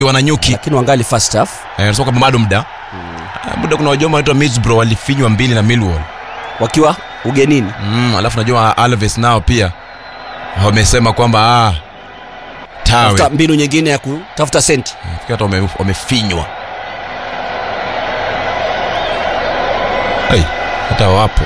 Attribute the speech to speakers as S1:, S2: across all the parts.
S1: wananyuki
S2: lakini wangali first half
S1: eh, nasema kwamba bado muda Ah, muda kuna wajoma wanaitwa Middlesbrough walifinywa mbili na Millwall
S2: wakiwa ugenini
S1: mm, alafu najua Alves nao pia wamesema kwamba ah, tawe
S2: tafuta mbinu nyingine ya kutafuta senti
S1: Nafikiri hata wame- wamefinywa hey, hata wapo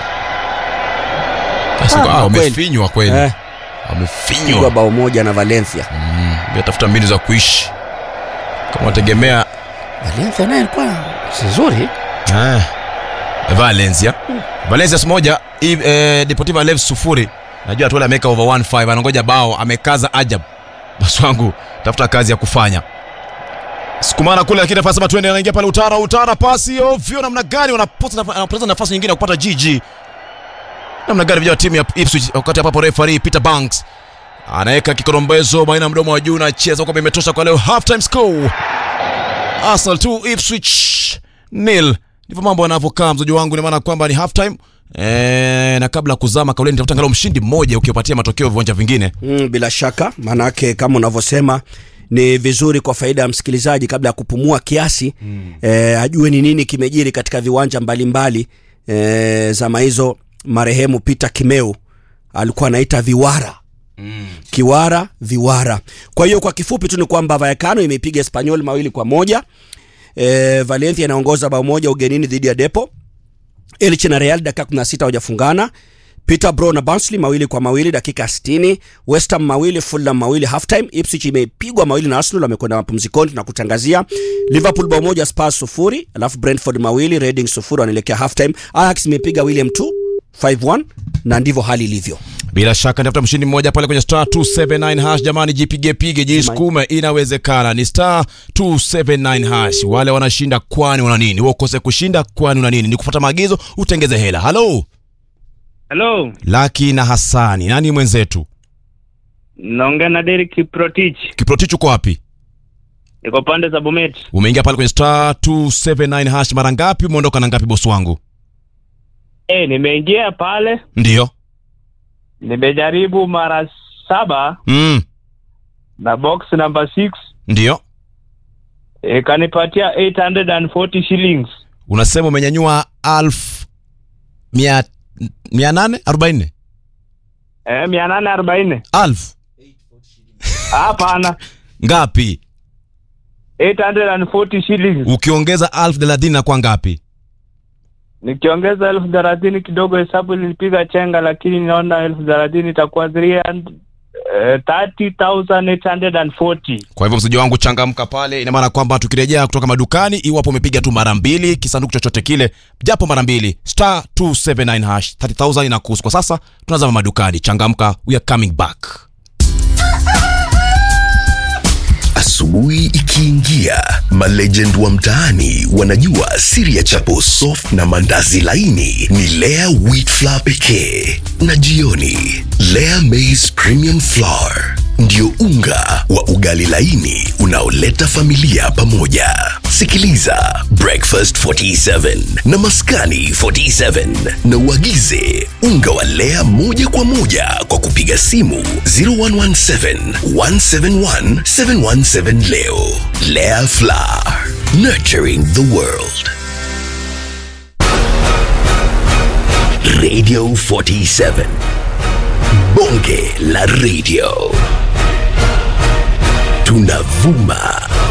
S1: Sasa,
S2: Ah,
S1: ah,
S2: kweli.
S1: wamefinywa kweli
S2: eh, pigwa
S1: wamefinywa
S2: bao moja na Valencia
S1: mm, pia tafuta mbinu za kuishi kama wategemea
S2: Valencia naye alikuwa si nzuri
S1: ah, Valencia Valencia moja i- eh, Deportivo Alaves sufuri najua tuale ameweka over 15 anangoja bao amekaza ajab basi wangu tafuta kazi ya kufanya sukumana kule lakini anasema twende anaingia pale utara utara pasi ovyo namna gani wanapoteza naf- wanapoteza nafasi nyingine ya kupata GG namna gani vijana wa timu ya Ipswich wakati ambapo referee Peter Banks anaweka kikorombezo baina ya mdomo wa juu na cheza kwamba imetosha kwa leo half time score Arsenal 2 Ipswich nil ndivyo mambo yanavyokaa mzoji wangu ni maana kwamba ni half time Eh, na kabla ya kuzama kauleni tafuta angalau mshindi mmoja ukiwapatia matokeo viwanja vingine
S2: mm, bila shaka maanake kama unavyosema ni vizuri kwa faida ya msikilizaji kabla ya kupumua kiasi mm. eh, ajue ni nini kimejiri katika viwanja mbalimbali eh, zama hizo marehemu Peter Kimeu alikuwa anaita viwara mm. kiwara viwara kwa hiyo kwa kifupi tu ni kwamba Vallecano imeipiga Espanyol mawili kwa moja eh, Valencia inaongoza bao moja ugenini dhidi ya Depo Elche na Real dakika 16 hawajafungana. Peterborough na Barnsley mawili kwa mawili dakika 60. West Ham mawili, Fulham mawili halftime. Ipswich imepigwa mawili na Arsenal wamekwenda mapumzikoni tunakutangazia. Liverpool bao moja, Spurs sufuri, alafu Brentford mawili, Reading sufuri wanaelekea halftime. Ajax imepiga William 2 5-1 na ndivyo hali ilivyo.
S1: bila shaka nitafuta mshindi mmoja pale kwenye star 279 hash jamani jipige pige jisukume inawezekana ni star 279 hash wale wanashinda kwani una nini wewe ukose kushinda kwani una nini ni kufuata maagizo utengeze hela halo
S3: Hello,
S1: laki na hasani nani mwenzetu
S3: naongea na Derek Kiprotich,
S1: kiprotich uko wapi
S3: niko pande za Bomet.
S1: umeingia pale kwenye star 279 hash mara ngapi umeondoka na ngapi bosi wangu
S3: Eh, nimeingia pale,
S1: ndiyo
S3: nimejaribu mara saba
S1: mm.
S3: na box number 6
S1: ndiyo
S3: ikanipatia 840 shillings.
S1: unasema umenyanyua alfu mia mia nane arobaini
S3: Eh, mia nane arobaini.
S1: alfu
S3: Hapana,
S1: ngapi
S3: 840 shillings.
S1: ukiongeza alfu thelathini na kwa ngapi
S3: Nikiongeza elfu thelathini kidogo, hesabu nilipiga chenga, lakini naona elfu thelathini itakuwa 300 eh, 30,840.
S1: kwa hivyo msiji wangu changamka pale ina maana kwamba tukirejea kutoka madukani iwapo umepiga tu mara mbili kisanduku chochote kile japo mara mbili star 279 hash 30000 inakuhusu kwa sasa tunazama madukani changamka we are coming back
S4: Asubuhi ikiingia, malegend wa mtaani wanajua siri ya chapo soft na mandazi laini ni Lea wheat flour pekee, na jioni Lea maize premium flour ndio unga wa ugali laini unaoleta familia pamoja. Sikiliza Breakfast 47 na Maskani 47 na uagize unga wa Lea moja kwa moja kwa kupiga simu 0117 171 717 leo. Lea Flour, nurturing the world. Radio 47 Bonge la Radio tunavuma